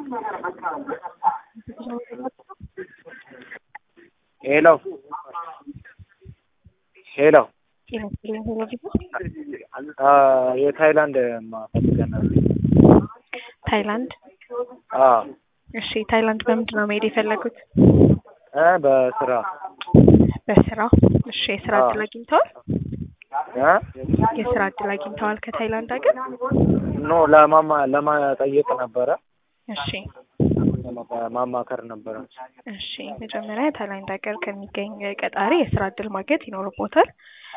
ሄሎ ሄሎ የታይላንድ ፈልገን ነበር። ታይላንድ አዎ እሺ ታይላንድ በምንድን ነው መሄድ የፈለጉት? እ በስራ በስራ እሺ የስራ አዎ። እድል አግኝተዋል? እ የስራ እድል አግኝተዋል ከታይላንድ ሀገር? ኖ ለማማ ለማጠየቅ ነበረ እሺ ለማ- ማማከር ነበረ። እሺ መጀመሪያ ታይላንድ ሀገር ከሚገኝ ቀጣሪ የስራ እድል ማግኘት ይኖርቦታል።